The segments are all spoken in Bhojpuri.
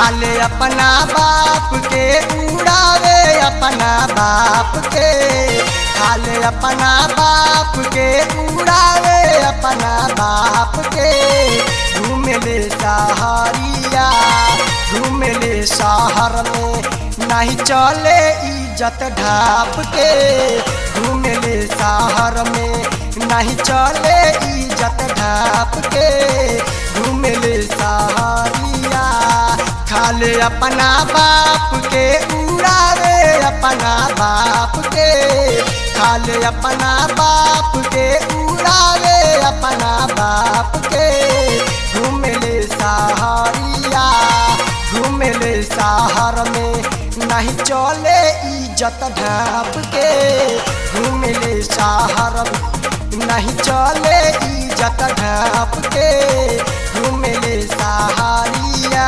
खाले अपना बाप के उड़ावे अपना बाप के खाले अपना बाप के उड़ावे अपना बाप के घूमले सहारिया घूमले शहर में नहीं चले इज्जत ढाप के घूमले शहर में नहीं चले इज्जत ढाप के घूमले सहारिया खाले अपना बाप के उड़ावे अपना बाप के खाले अपना बाप के उड़ावे अपना बाप के घूमले सहारिया घूमले शहर में नहीं चले इज्जत ढाप के घूमले शहर में नहीं चले इज्जत ढाप के घूमले सहारिया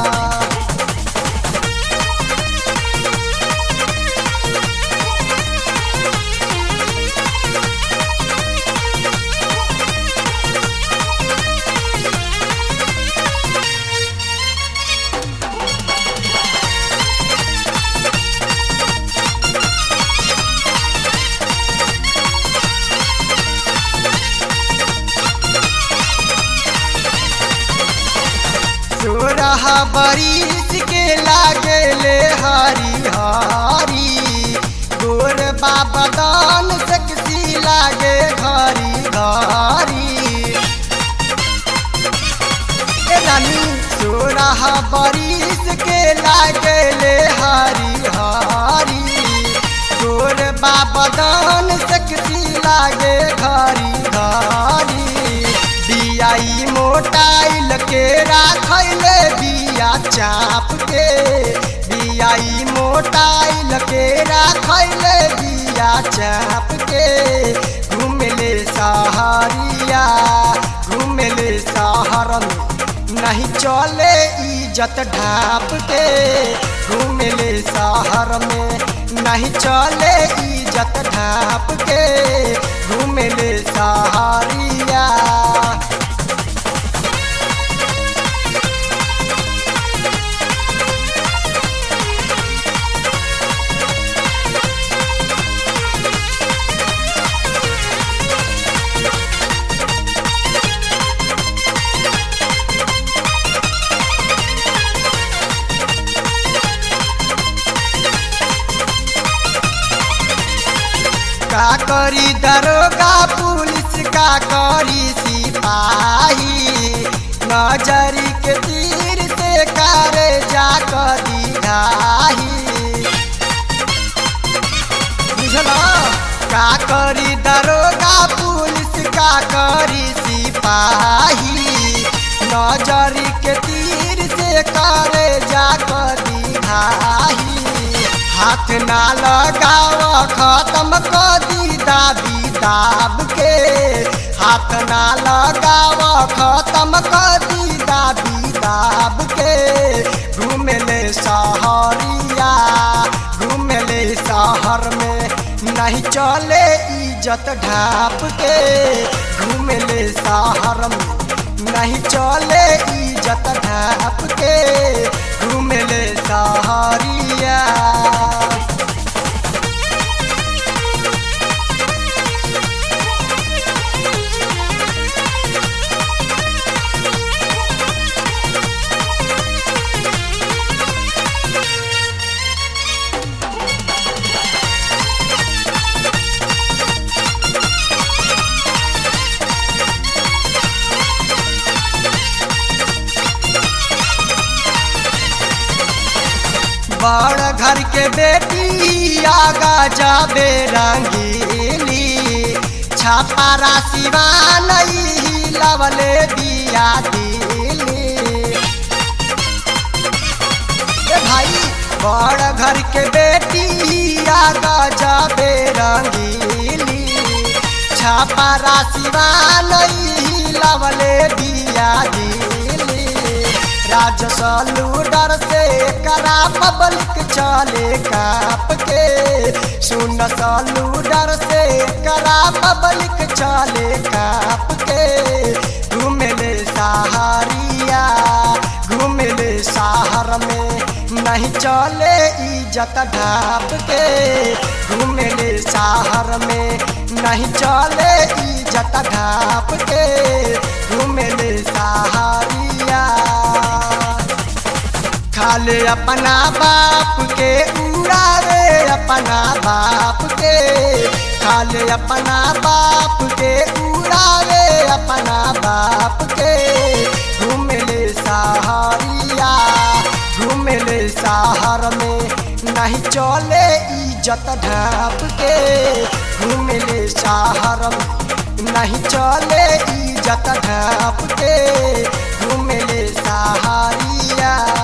सोरह बरिस के लागले हरी हरी गोर बाबा दान सकसी लागे घरी घरी ए रानी सोरह बरिस के लागले हरी हरी गोर बाबा दान सकसी लागे घरी घरी बियाई मोटाइल के राखैले बिया चाप के बियाई मोटाइल के राखैले बिया चाप के घूमले सहारिया घूमले शहर में नहीं चले इज्जत ढाप के घूमले शहर में नहीं चले इज्जत ढाप के घूमले सहारिया का करी दरोगा पुलिस का करी सिपाही नजरी के तीर से करे जा कदी घाही बुझला का करी दरोगा पुलिस का करी सिपाही नजरी के तीर से करे जा कदी घाही हाथ ना लगाव खत्म कर दी दाबी दाब के हाथ ना लगाव खत्म कर दी दाबी दाब के घूमले सहरिया घूमले शहर में नहीं चले इज्जत ढाप के घूमले शहर में नहीं चले इज्जत ढाप के घूमले सहरिया बड़ घर के बेटी आगा जाबे रंगीली छापा राशिवा नहीं लवले दिया दिली ए भाई बड़ घर के बेटी आगा जाबे रंगीली छापा राशिवा नहीं लवले दिया दिली राजसलू डर से करा पब्लिक चले काप के सुन सलू डर से करा पब्लिक चले काप के घूमले सहारिया घूमले शहर में नहीं चले इज्जत ढाप के घूमेले शहर में नहीं चले इज्जत ढाप के घूमेले सहारिया खाले अपना बाप के उड़ावे अपना बाप के खाले अपना बाप के उड़ावे अपना बाप के घूमेले सहारिया घूमेले शहर में नहीं चले इज्जत ढाप के घूमेले शहर में नहीं चले इज्जत ढाप के घूमेले सहारिया